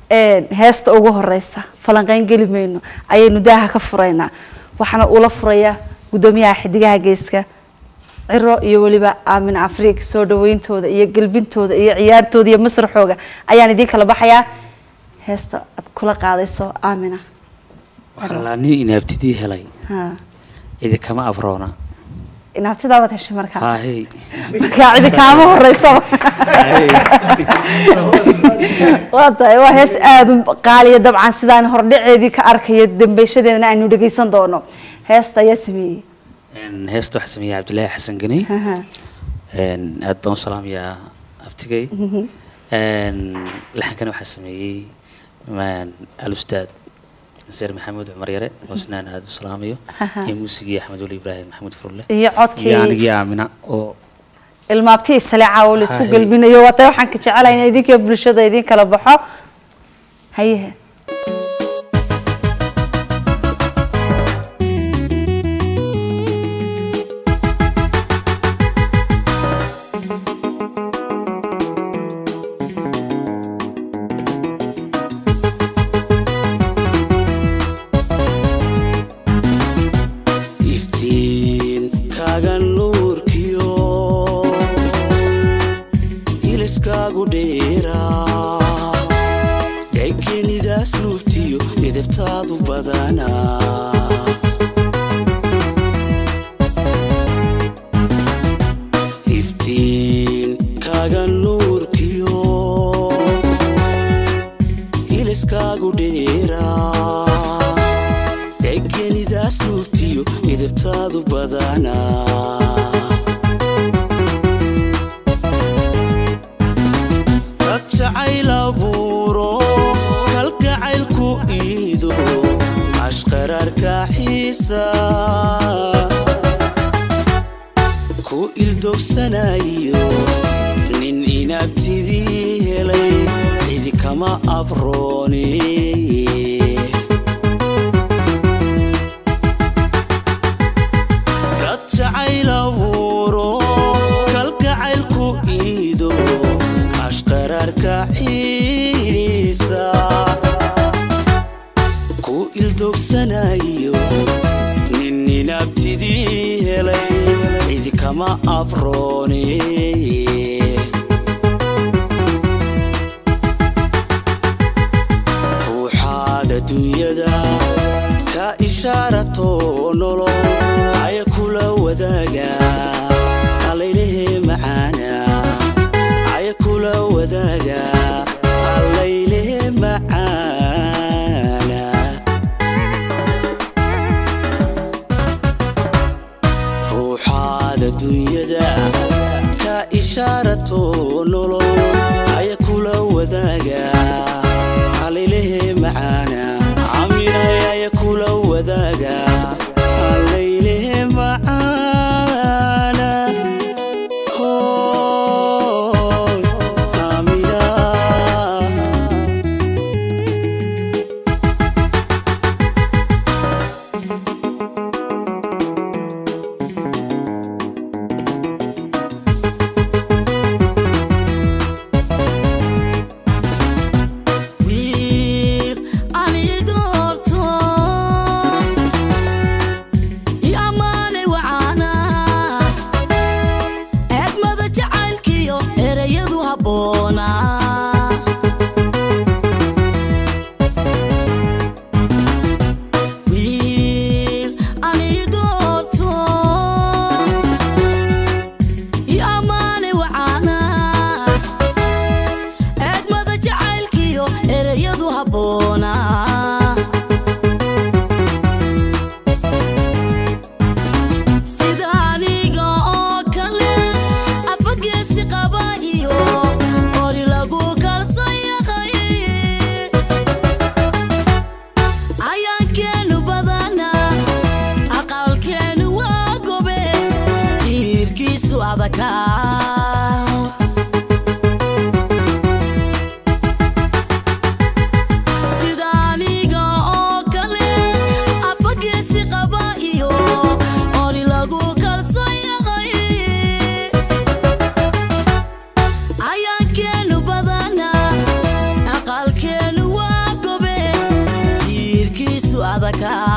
heesta ugu horeysa falanqeyn geli mayno ayaynu daaha ka furaynaa waxaana ula furayaa guddoomiyaha xidigaha geeska ciro iyo weliba aamin afriik soo dhaweyntooda iyo gelbintooda iyo ciyaartooda iyo masraxooga ayaan idiin kala baxayaa heesta aad kula qaadayso aamina waxaa nin inaabtidii helay ha cidi kama afroona inaabtidaabad heshay markaa haahey markaa cidi kaama horeysaba waa tahay waa hees aada u qaaliya dabcan sidaan hordhaceedii ka arkayo dambeyshadeedana aynu dhegeysan doono heesta ayaa sameeyey heesta waxaa sameeyey cabdillaahi xasan gani Aha. aad baan u salaamayaa abtigay laxankana waxaa sameeyey alustaad naseer maxamuud cumar yare oo isnaan aada u salaamayo Aha. iyo muusigii axmed weli ibraahim maxamuud furle iyo iyo codkii anigii aamina oo ilmaabtii saleeca oo laisku Haye. gelbinayo waata waxaan ka jecelahay in idinka bulshada idin kala baxo hayehe iftiin kaaga nuurkiyo iliskaagu dheeraa deekenidaas nuuftiyo edebtaadu badanaa iftiin kaaga nuurkiyo iliskaagu dheeraa deekenidaas nuuftiyo edebtaadu badanaa dad jacayl abuuro kalgacaylku iido ashqaraarka xiisa ku ildogsanayo nin inaabtidii helay cidi kama abroone dad jacayl abuuro kalgacaylku iido ashqaraarka xiisa ku ildogsanayo nin inaabtidii helay cidi kama abroone ruuxaad adduunyada ka ishaarato nolol haya kula wadaaga allaylehe macaana haya kula wadaaga allaylehe macaana ruuxaad adduunyada ka ishaarato nolol haya kula wadaaga allaylehe macaana caminay haya kula wadaaga aqalada kaa